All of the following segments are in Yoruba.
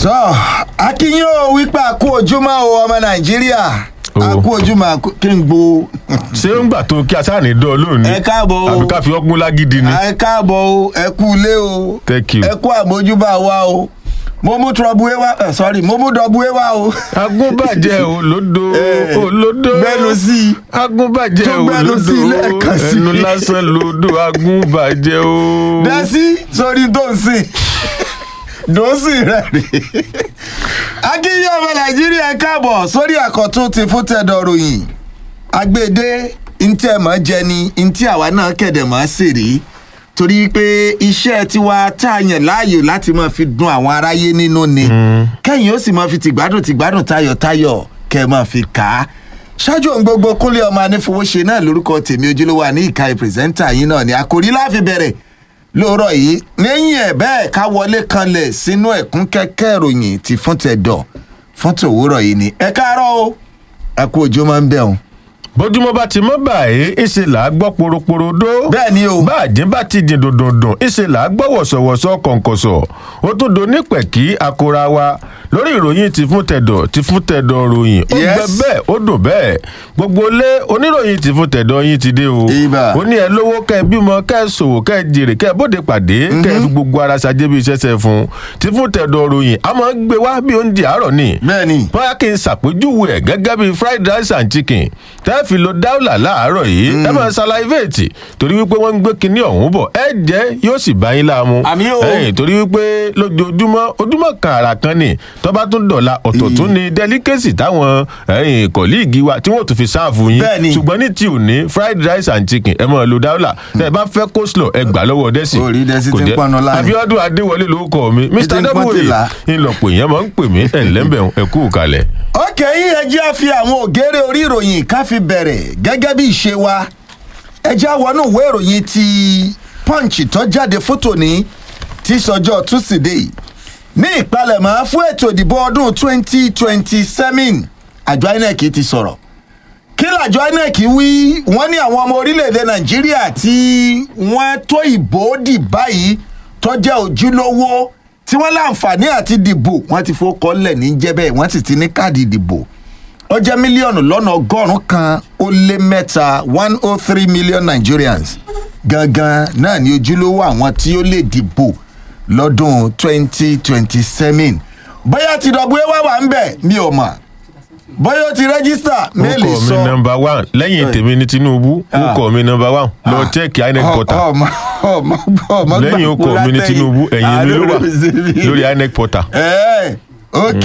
tọ́ akínyìn ò wípé àkú ojúmọ́ o ọmọ nàìjíríà O. àkú ojúmọ́ àkú- kí n gbó. ṣé ń gbà tó kí asáàní dán lónìí ẹ káàbọ̀ o àbí ká fi ọgbọ́n lágídí ni. ẹ káàbọ̀ o ẹ kú ilé o Thank you. ẹ kú àmójúbà wa o mo mú trọbùwé wá ẹ sọrí mo mú dọbùwé wá o. agúnbàjẹ́ olódo Eh, olódo gbẹnu sí i. agúnbàjẹ́ Tún gbẹnu olódo sí i lẹ́ẹ̀kan sí i. ẹnu lásán lodo agúnbàjẹ́ o. dẹ́sí sórí tó ń sìn dòsì rẹ̀ rí. akínyìn ọmọ nàìjíríà ẹ káàbọ̀ sórí àkọ́tún ti fún tẹ̀dọ̀ ròyìn agbede ntí ẹ mọ̀ jẹ ni ntí àwa náà kẹ̀dẹ̀ mọ̀ sí rí torí pé iṣẹ́ tiwa tá a yàn láàyò láti máa fi dun àwọn aráyé nínú ni kẹ́yìn ó sì máa fi tìgbádùn tìgbádùn tayọ̀tayọ̀ kẹ́ ẹ máa fi kà á ṣáájú ohun gbogbo kúnlé ọmọ anífowóṣe náà lórúkọ tèmi ojúlówó àní ìka ìpìrìsẹ́ńtà yín náà ni àkòrí láfi bẹ̀rẹ̀ lóòrọ̀ yìí lẹ́yìn ẹ̀ bẹ́ẹ̀ ká wọlé kanlẹ̀ sínú ẹ̀kún kẹ́kẹ́ ìròyìn ti fún tẹ̀dọ̀ fún tòwúrọ̀ yìí ni ẹ káàárọ̀ o ẹ kú ojú máa ń bẹ̀ ọ́n. bójúmọ́ bá ti mọ́ báyìí ìṣe là á gbọ́ poroporodo. bẹ́ẹ̀ ni o bá àjín bá ti jìn dòdòdò ìṣe là á gbọ́ wọ̀sọ̀wọ̀sọ̀ kọ̀ǹkọ̀sọ̀ ó tún do nípẹ̀kí akora wa lórí ìròyìn ti fún tẹ̀dọ̀ ti fún tẹ̀dọ̀ ròyìn ó Yes. gbẹ bẹ́ẹ̀ ó dùn bẹ́ẹ̀ gbogbo lé oníròyìn ti fún tẹ̀dọ̀ yín ti dé o Ibà. ó ní ẹ lówó kẹ ẹ bímọ kẹ ẹ ṣòwò kẹ ẹ jèrè kẹ ẹ bóde pàdé kẹ ẹ fi gbogbo ara ṣàjẹ́ bí iṣẹ́ ṣe fún ti fún tẹ̀dọ̀ ròyìn a máa ń gbé wá bí oúnjẹ àárọ̀ ni bẹ́ẹ̀ ni bóyá kí n ṣàpèjúwe ẹ̀ gẹ́gẹ́ bíi fried rice and chicken tẹ́ fi lo dáúlà láàárọ̀ yìí ẹ máa ṣàlàyé torí wípé wọ́n ń gbé kinní ọ̀hún bọ̀ ẹ jẹ́ yóò sì bá yín láàmú. Àmì o. ẹ̀yìn torí wípé lójoojúmọ́ ojúmọ́ kan àrà kan ni tọ́ba tún dọ̀la ọ̀tọ̀ tún ni delicacy táwọn ẹ̀yìn kọ̀líìgì wa tí wọ́n tún fi sáàfù yín. Bẹ́ẹ̀ ni. ṣùgbọ́n ní ti òní fried rice and chicken ẹ máa lo dáúlà tẹ́ ẹ bá fẹ́ coleslaw ẹ gbà lọ́wọ́ dẹ́sì. Orí Dẹ́sì Kò ti ń jẹ́- pọnú láàrin. abiodun adéwọlé lórúkọ mi ti mr ń pọ́n w tìlà. ńlọpọ̀ èèyàn máa ń pè mí ẹ̀ ńlẹ́mbẹ̀ ẹ̀kú kalẹ̀. ókè yìí ẹ jẹ́ á fi àwọn ògèrè orí ìròyìn ká fi bẹ̀rẹ̀ gẹ́gẹ́ bí ìṣe wa ẹ jẹ́ á wọnú ìwé ìròyìn ti punch tó jáde fótó ní tí sọjọ́ túsídẹ̀ẹ́ ní ìpalẹ̀mọ́ fún ètò ìdìbò ọdún 2027 àjọ inec ti sọ̀rọ̀ kí làjọ inec wí wọ́n ní àwọn ọmọ orílẹ̀-èdè nàìjíríà tí wọ́n tó ìbò dì báyìí tó jẹ́ ojúlówó tí wọ́n láǹfààní àti dìbò wọ́n ti fowó lẹ̀ ní jẹ́bẹ̀ wọ́n sì ti ní káàdì ìdìbò ó jẹ́ mílíọ̀nù lọ́nà ọgọ́rùn-ún kan ó lé mẹ́ta one oh three million nigerians gangan náà ní ojúlówó àwọn tí ó lè dìbò lọ́dún twenty twenty seven bóyá ti dọ̀bú ẹ wá wà ń bẹ̀ mi ò mọ̀ bóyá ó ti rẹ́gísítà méèlì orúkọ mi sọ nọmba one lẹ́yìn tèmi ní tinubu orúkọ mi nọmba one lọ chẹ́ẹ̀kì inec portal ọmọ ọmọ ọmọ lẹ́yìn orúkọ mi ní tinubu ẹ̀yìn mi ló wà lórí inec portal. ẹ ok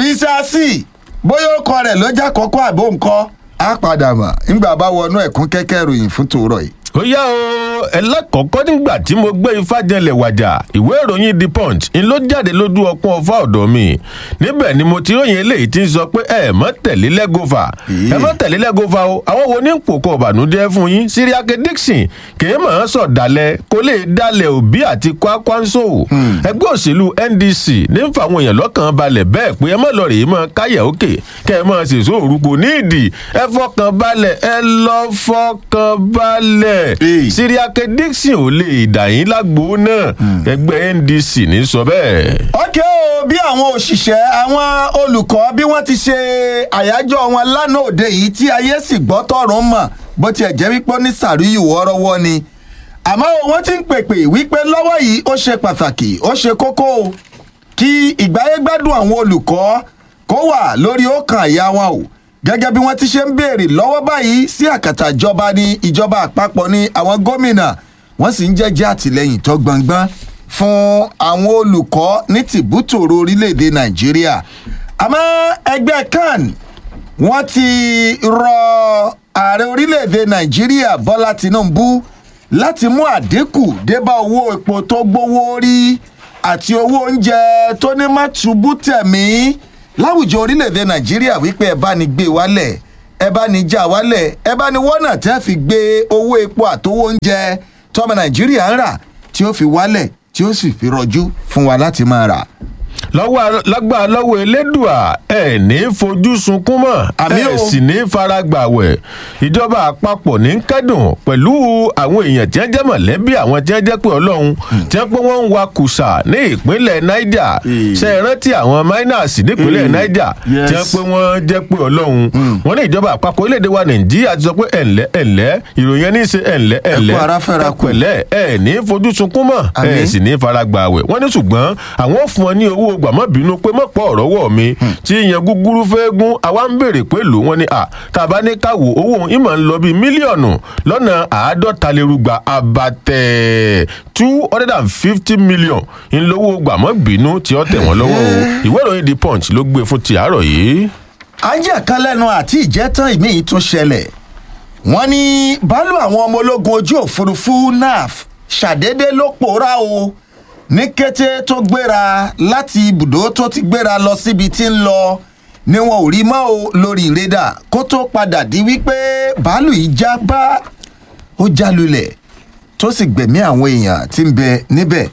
bísàsì bóyá ó kọ rẹ lọ́jà kọ́kọ́ àbó nǹkan á padà mọ̀ nígbà bá wọnú ẹ̀kún kẹ́kẹ́ ìròyìn fún tòórọ̀ yìí. ó yá o ẹlẹ́kọ̀ọ́kọ́ nígbà tí mo gbé ifá jẹlẹ̀ wàjà ìwé ìròyìn the punch ń ló jáde lójú ọpọ́n ọfà ọ̀dọ̀ mi níbẹ̀ ni mo ti ròyìn eléyìí tí ń sọ pé ẹ mọ́ tẹ̀lé lẹ́gọ́fà ẹ mọ́ tẹ̀lé lẹ́gọ́fà o àwọn wo ní pòkó ọ̀bànújẹ́ fún yín síríákẹ́ dixon kìí mọ̀ ọ́n sọ̀ dalẹ̀ kó lè dalẹ̀ òbí àti kwakwanso ẹgbẹ́ òṣèlú ndc ní ń fa àwọn èèyàn lọ́kàn balẹ̀ bẹ́ẹ̀ pé ẹ mọ̀ lọ rèé mọ̀ káyà òkè kẹ́ ẹ mọ̀ ṣèṣó òrùkọ nídìí ẹ fọkàn balẹ̀ ẹ lọ fọkàn balẹ̀ Hey. síríákẹ́ dixon ò lè dà yín lágbo náà ẹgbẹ́ ndc ní sọ bẹ́ẹ̀. ọkẹ́ o bí àwọn òṣìṣẹ́ àwọn olùkọ́ bí wọ́n ti ṣe àyájọ́ wọn lánàá òde yìí tí ayé sì gbọ́ tọ̀run mọ̀ bó tiẹ̀ jẹ́ wípé ó ní sàríyù wọ́ọ́rọ́wọ́ ni àmọ́ wọ́n ti ń pèpè wípé lọ́wọ́ yìí ó ṣe pàtàkì ó ṣe kókó o kí ìgbáyégbádùn àwọn olùkọ́ kó wà lórí ọkàn àyà wọn o gẹ́gẹ́ bí wọ́n ti ṣe ń béèrè lọ́wọ́ báyìí sí àkàtà ìjọba ní ìjọba àpapọ̀ ní àwọn gómìnà wọ́n sì ń jẹ́jẹ́ àtìlẹ́yìn tó gbọ̀ngbọ́n fún àwọn olùkọ́ ní tìbútòrò orílẹ̀-èdè nàìjíríà àmọ́ ẹgbẹ́ kan wọ́n ti rọ ààrẹ orílẹ̀-èdè nàìjíríà bọ́lá tinubu láti mú àdínkù débá owó epo tó gbówó rí àti owó oúnjẹ tó ní má túbú tẹ̀mí láwùjọ orílẹ̀-èdè nàìjíríà wípé ẹ bá ní gbé wálẹ̀ ẹ bá ní já wálẹ̀ ẹ bá ní wọ́nà tẹ́ fi gbé owó epo àtowó oúnjẹ tọ́mọ nàìjíríà ń rà tí ó fi wálẹ̀ tí ó sì fi rọjú fún wa láti máa rà. lọ́wọ́ lágbára lọ́wọ́ elédùà ẹ̀ ní fojú sunkún mọ́ Àmín ẹ̀ o. sì ní faragbàwẹ̀ ìjọba àpapọ̀ ní kẹ́dùn pẹ̀lú àwọn èèyàn tí wọ́n jẹ́ mọ̀lẹ́bí àwọn tí wọ́n jẹ́ pé ọlọ́run tí wọ́n pé wọ́n ń wa kùsà ní ìpínlẹ̀ niger Eh. ṣe é rántí àwọn miners nípínlẹ̀ Eh. niger tí wọ́n Yes. pé wọ́n jẹ́ pé ọlọ́run wọ́n ní ìjọba àpapọ̀ orílẹ̀-èdè wa nàìjíríà ti sọ pé ẹ̀ǹlẹ́ ẹ̀ǹlẹ́ ìròyìn ẹni ṣe ẹ̀ǹlẹ́ ẹ̀ǹlẹ́ ara fẹ́ra kù. pẹ̀lẹ́ ẹ̀ ní fojú sunkún mọ́ ẹ̀ Àmín. sì ní faragbàwẹ̀ wọ́n ní ṣùgbọ́n àwọn ò fún ọ ní owó gbàmọ́bínú pé mọ̀pọ̀ ọ̀rọ̀ wọ̀ mi tí ìyẹn gúgúrú fẹ́ gún àwa ń béèrè pé lò wọ́n ní à tàbá ní káwò owó òun ìmọ̀ ń lọ bíi mílíọ̀nù lọ́nà àádọ́ta lérúgba abatẹ̀ two hundred and fifty million ńlọ́wọ́ gbàmọ́bínú tí ó tẹ̀ wọ́n lọ́wọ́ o ìwé ìròyìn the punch ló gbé fún ti àárọ̀ yìí. ajá kan lẹ́nu àti ìjẹ́tàn ìmíì tún ṣẹlẹ̀ wọ́n ní bálù àwọn ọmọ ológun ojú òfurufú naf ṣàdédé ló pòórá o ní kété tó gbéra láti ibùdó tó ti gbéra lọ síbi tí ń lọ ni wọn ò rí mọ́ o lórí rédà kó tó padà di wípé bálù yìí já bá ó já lulẹ̀ tó sì gbẹ̀mí àwọn èèyàn tí ń bẹ níbẹ̀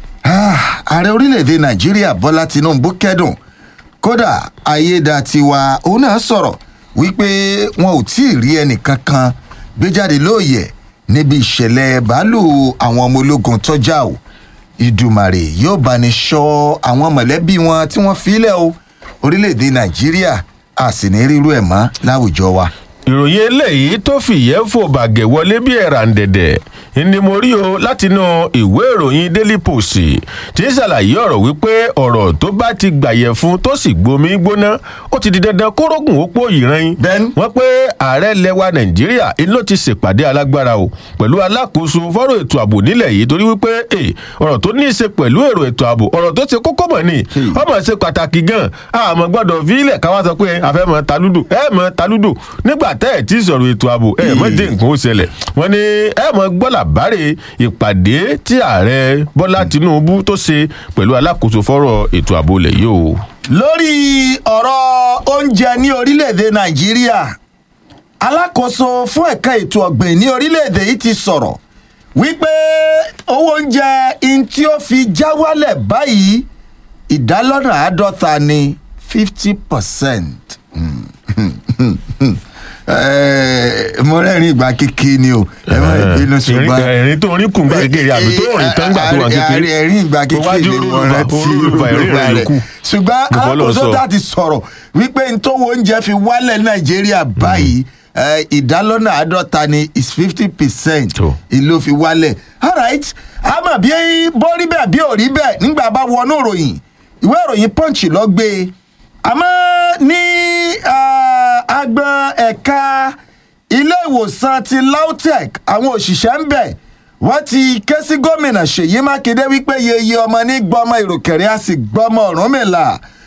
Ah, ààrẹ orílẹ̀-èdè nàìjíríà bọ́lá tinubu kẹ́dùn kódà ayédatiwa òun náà sọ̀rọ̀ wípé wọn ò tí ì rí ẹnìkankan gbé jáde lóòyẹ̀ níbi ìṣẹ̀lẹ̀ bàálù àwọn ọmọ ológun tọ́já o ìdùmàrè yóò bá ní sọ àwọn mọ̀lẹ́bí wọn tí wọ́n filẹ̀ o orílẹ̀-èdè nàìjíríà a sì ní rírú ẹ̀ mọ́ láwùjọ wa. ìròyìn eléyìí tó fìyẹ́ fò bàgẹ́ wọlé bí ẹ̀ràǹdẹ̀dẹ̀ ni mo rí o látinú ìwé ìròyìn daily post tí ń ṣàlàyé ọ̀rọ̀ wípé ọ̀rọ̀ tó bá ti gbàyẹ̀ fún tó sì gbomi gbóná ó ti di dandan kórógùn ó pò ìran Bẹ́ẹ̀ni. wọ́n pé ààrẹ lẹwa nàìjíríà ló ti ṣèpàdé alágbára o pẹ̀lú alákòóso fọ́rọ̀ ètò ààbò nílẹ̀ yìí torí wípé eh, ọ̀rọ̀ tó ní í ṣe pẹ̀lú èrò ètò ààbò ọ̀rọ̀ tó ṣe kókó mọ̀ ni Hmm. ọmọ ṣe pàtàkì gan àmọ́ gbọ́dọ̀ fílẹ̀ káwá sọ pé a fẹ́ mọ talúdò ẹ mọ talúdò nígbà tẹ́ ẹ̀ tí ì sọ̀rọ̀ ètò ààbò ẹ mọ dé nǹkan ó ṣẹlẹ̀ wọ́n ní ẹ mọ gbọ́ làbárè ìpàdé tí ààrẹ bọ́lá tinubu tó ṣe pẹ̀lú alákòóso fọ́rọ̀ ètò ààbò lẹ̀ yìí o. lórí ọ̀rọ̀ oúnjẹ ní orílẹ̀-èdè nàìjíríà alákòóso fún ẹ̀ka ètò ọ̀gbìn ní orílẹ̀-èdè yìí ti sọ̀rọ̀ wípé owó oúnjẹ in tí ó fi já wálẹ̀ báyìí ìdálọ́nà àádọ́ta ní fifty percent. mo rẹ́rìn ìgbà kékeré ni o ẹ má bínú ṣùgbọ́n ẹ̀rín tó rin kùn gbà kékeré àbí tó rìn tán gbà tó wà kékeré ẹ̀rín ìgbà kékeré ni mo rántí olùfà ẹ̀rín rẹ̀ yòókù. ṣùgbọ́n Mo fọ́ lọ́ọ́ alákòóso sọ. tá a ti sọ̀rọ̀ wípé ntòwó oúnjẹ fi wálẹ̀ nàìjíríà báyìí eh, ìdálọ́nà àádọ́ta ni is fifty percent Tó. ìlò fi wálẹ̀ alright àmọ́ bí bó rí bẹ́ẹ̀ bí ò rí bẹ́ẹ̀ nígbà bá wọnú ìròyìn ìwé ìròyìn punch lọ gbé e àmọ́ ní ah, agbọn ẹ̀ka ilé ìwòsàn ti lautech àwọn òṣìṣẹ́ ń bẹ̀ wọ́n ti ké sí gómìnà ṣèyí mákindé wípé yeye ọmọ ní gbọmọ ìròkèrè a sì gbọmọ ọ̀rúnmìlà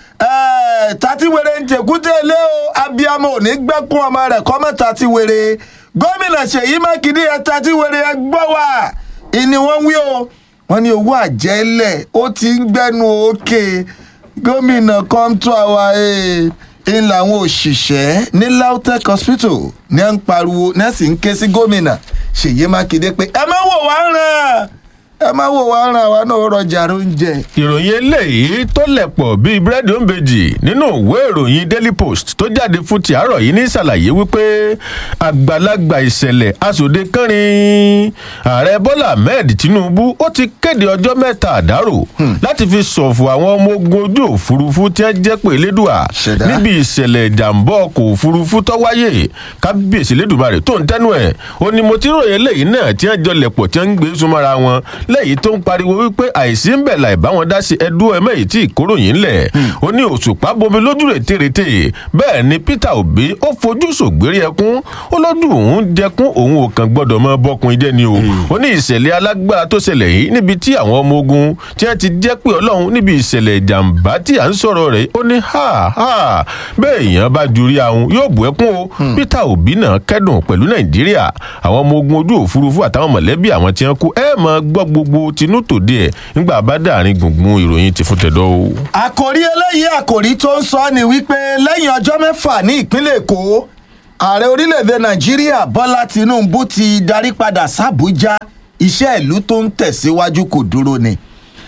Eh, tatiwere ń tẹkútẹ ilé o abiyamọ ò ní gbẹkún ọmọ rẹ kọmọ tatiwere gómìnà ṣèyí mákindé ẹ tatiwere ẹ gbọ́ wá ìní wọ́n wí o wọ́n ní owó àjẹlẹ̀ ó ti ń gbẹ́nu òkè gómìnà come to our aid ń làwọn òṣìṣẹ́ ní lautech hospital ní à ń pariwo ní à sì ń ké sí gómìnà ṣèyí mákindé pé ẹ má wò wá ràn ẹ má wò wá ràn àwa náà rọjà oúnjẹ. ìròyìn eléyìí tó lẹ̀pọ̀ bíi búrẹ́dì òǹbejì nínú ìwé ìròyìn daily post tó jáde fún ti àárọ̀ yìí ní ṣàlàyé wípé àgbàlagbà ìṣẹ̀lẹ̀ asòde kẹrin ààrẹ bọ́lá ahmed tinubu ó ti kéde ọjọ́ mẹ́ta àdárò láti fi ṣọ̀fọ̀ àwọn ọmọ ogun ojú òfurufú tí wọ́n jẹ́ pé elédùà Ṣẹ̀dá. níbi ìṣẹ̀lẹ̀ ìjàmbá ọkọ̀ òfurufú tó wáyé kábíyèsí elédùmarè tó ń tẹ́nu ẹ̀ ó ní mo ti ròyìn eléyìí náà tí wọ́n jọ lẹ̀pọ̀ tí wọ́n ń gbé súnmọ́ra wọn lẹ́yìn tó ń pariwo wípé àìsí ń bẹ̀ láì bá wọn dá sí ẹdú ẹmẹ́ yìí tí ìkóròyìn ńlẹ̀ ó ní òṣùpá bomi lójú rẹ̀ tèrètè bẹ́ẹ̀ ni peter obi ó fojú sògbérí ẹkún ó lọ́dún òun jẹkún òun ò kàn gbọ́dọ̀ mọ bọ́kùn idẹ ni o ó ní ìṣẹ̀lẹ̀ alágbára tó ṣẹlẹ̀ yìí níbi tí àwọn ọmọ ogun tí wọ́n ti jẹ́ pé ọlọ́run níbi ìṣẹ̀lẹ̀ ìjàmbá tí à ń sọ̀rọ̀ rẹ̀ ó ní ha ha bẹ́ẹ̀ èèyàn bá jurí ahun yóò bù ẹkún o peter obi náà kẹ́dùn pẹ̀lú nàìjíríà àwọn ọmọ ogun ojú òfurufú àtàwọn mọ̀lẹ́bí àwọn tí wọ́n kú ẹ máa gbọ́ gbogbo tinú tòde ẹ̀ nígbà bá dàrin gbùngbùn ìròyìn ti fún tẹ̀dọ́ o. àkòrí eléyìí àkòrí tó ń sọ ni wípé lẹ́yìn ọjọ́ mẹ́fà ní ìpínlẹ̀ èkó ààrẹ orílẹ̀-èdè nàìjíríà bọ́lá tinubu ti darí padà sàbújá iṣẹ́ ìlú tó ń tẹ̀síwájú kò dúró ni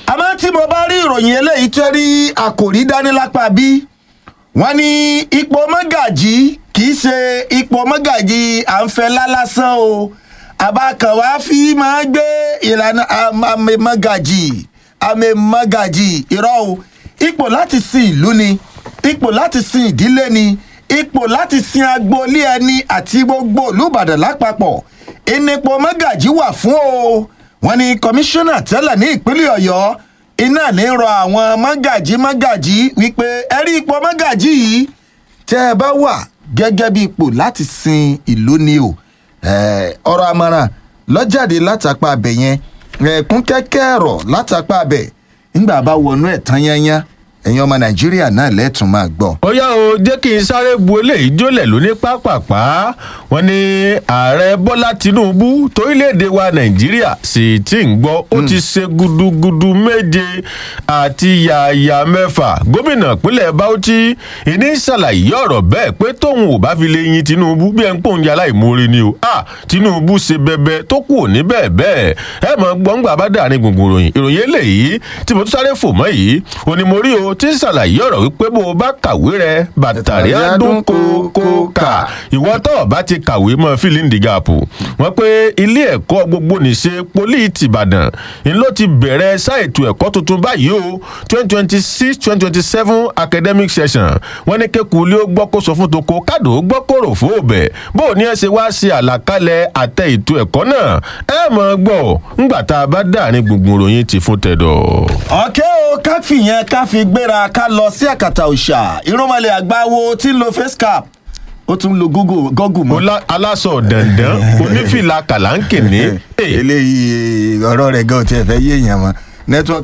àmọ́ tí mo bá rí ìròyìn eléyìí tó rí àkòrí dání lápá bí wọ́n ní ipò mọ́gàjì kì í ṣe ipò mọ́gàjì à ń fẹ́ lálásán o àbákanwá fi máa gbé ìlànà àmì mọ́gàjì àmì mọ́gàjì irọ́ o ipò láti sin ìlú ni ipò láti sin ìdílé ni ipò láti sin agboolé ẹni àti gbogbo olùbàdàn lápapọ̀ ìnípò mọ́gàjì wà fún o wọ́n ní kọmíṣánná tẹ́lẹ̀ ní ìpínlẹ̀ ọ̀yọ́ iná ní rọ àwọn mọ́gàjì mọ́gàjì wípé ẹ rí ipò mọ́gàjì yìí tẹ́ ẹ bá wà gẹ́gẹ́ bí ipò láti sin ìlú ni o ọ̀rọ̀ àmọ̀ràn lọ́jáde látàpá abẹ yẹn ẹ̀kún kẹ́kẹ́ ẹ̀rọ látàpá abẹ ńgbà bá wọnú ẹ̀ tán yányá ẹ̀yin ọmọ nàìjíríà náà lẹ́tùn máa gbọ́. ó yá o jẹ́ kí n sáré bu eléyìí jólẹ̀ lóní pápápá wọn ní ààrẹ bọ́lá tinubu torílẹ̀-èdè wa nàìjíríà sì ti ń gbọ́ ó ti ṣe gudugudu méje àti yàyà mẹ́fà gómìnà ìpínlẹ̀ bauchi ìní ṣàlàyé ọ̀rọ̀ bẹ́ẹ̀ pé tóun ò bá fi lè yin tinubu bí ẹ ń pòun yàrá ìmoore ni o ah tinubu ṣe bẹbẹ tó kù òní bẹ́ẹ̀ bẹ́ẹ̀ ẹ mọ̀ gbọ́ngbà bá dàrin gbùngbùn ròyìn ìròyìn eléyìí tí mo tún sáré fò mọ́ yìí òní mo rí o tí ń ṣàlàyé ọ̀rọ̀ wípé bó o bá kàwé rẹ bàtàrí àdún kókó kà ìwọ tó o bá ti kàwé mọ́ fílíǹdì gàpù wọ́n pé ilé ẹ̀kọ́ gbogbo nìṣe poli tìbàdàn ń ló ti bẹ̀rẹ̀ sáìtù ẹ̀kọ́ tuntun báyìí o twenty twenty six twenty twenty seven academic session wọ́n ní kéku ilé ó gbọ́ kó sọ fún toko kádò ó gbọ́ kóró fún òbẹ̀ bó o ní ẹ ṣe wá ṣe àlàkalẹ̀ àtẹ ètò ẹ̀kọ́ náà ẹ mọ̀ gbọ́ ńgbà tá a bá dàrin gbùngbùn ròyìn ti fún tẹ̀dọ̀. ọ̀kẹ́ o ká fìyẹn ká fi gbéra ká lọ sí àkàtà òòṣà irúnmọlẹ̀ àgbáwo tí ń lo face cap ó tún lo google google mọ́. Ọlá- aláṣọ dandan onífìlà kàlánkìní. eléyìí ọ̀rọ̀ rẹ̀ gan-an tiẹ̀ fẹ́ yéèyàn mọ́ network.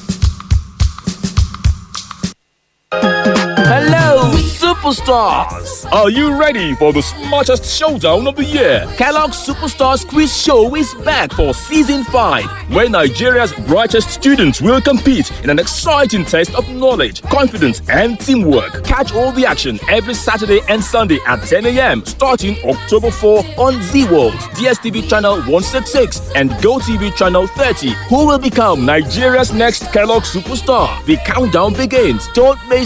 Hello, superstars! Are you ready for the smartest showdown of the year? Kellogg's Superstars Quiz Show is back for season 5. Where Nigeria's brightest students will compete in an exciting test of knowledge, confidence, and teamwork. Catch all the action every Saturday and Sunday at 10 a.m. starting October 4 on Z World, DSTV channel 166, and GoTV channel 30. Who will become Nigeria's next Kellogg superstar? The countdown begins. Don't miss